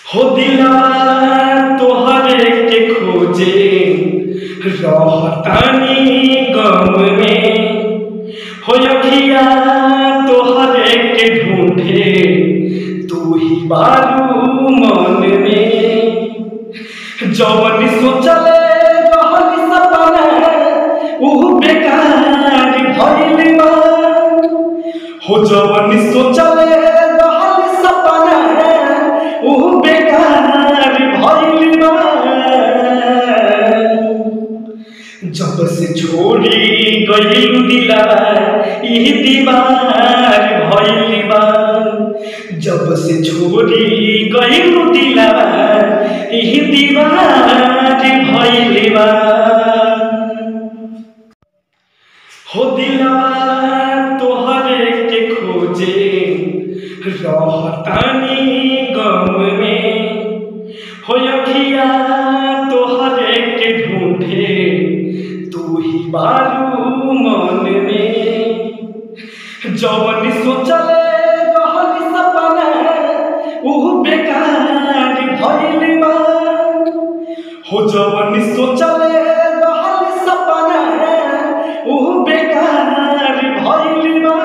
हो दिला तोहरे के खोजे रहतानी गम में हो अखिया तोहरे के ढूंढे तू ही बारू मन में जवन सोचले रहल सपना ऊ बेकार भइल बा हो जवन सोचले रहल सपना ऊ बेकार भइल बा जब से छोड़ी गइल दिलवा ई दीवार भइल बा जब से छोड़ी गइल दिलवा ई दीवार भइल बा हो दिलवा तोहरे के खोजे रहतानी गम में हो अखिया तोहरे के ढूंढे तू ही बारू मन में जवन सोचले रहल सपना ऊ बेकार भइल बा हो जवन सोचले रहल सपना ऊ बेकार भइल बा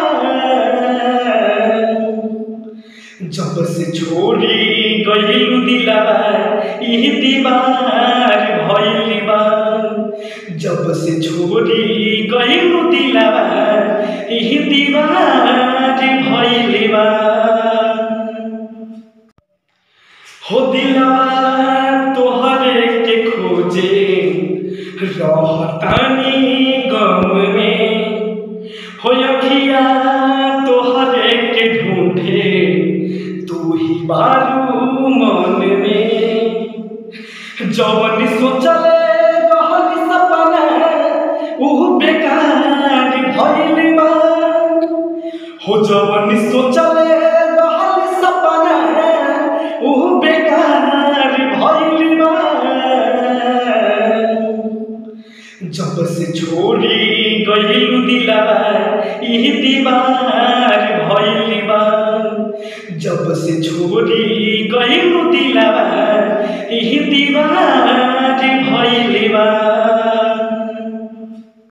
जब से छोड़ी गइल दिलवा ई दीवार भइल बा जब से छोड़ी गइल दिलवा ई दीवार भइल बा हो दिलवा तोहरे के खोजे रहतानी गम में हो अखिया तोहरे के ढूंढे तू ही बारू मन में जवन सोचले रहल सपना ऊ बेकार भइल बा हो जवन सोचले रहल सपना ऊ बेकार भइल बा जब से छोड़ी गइल दिलवा ई दीवार भइल बा जब से छोड़ी गइल दिलवा ई दीवार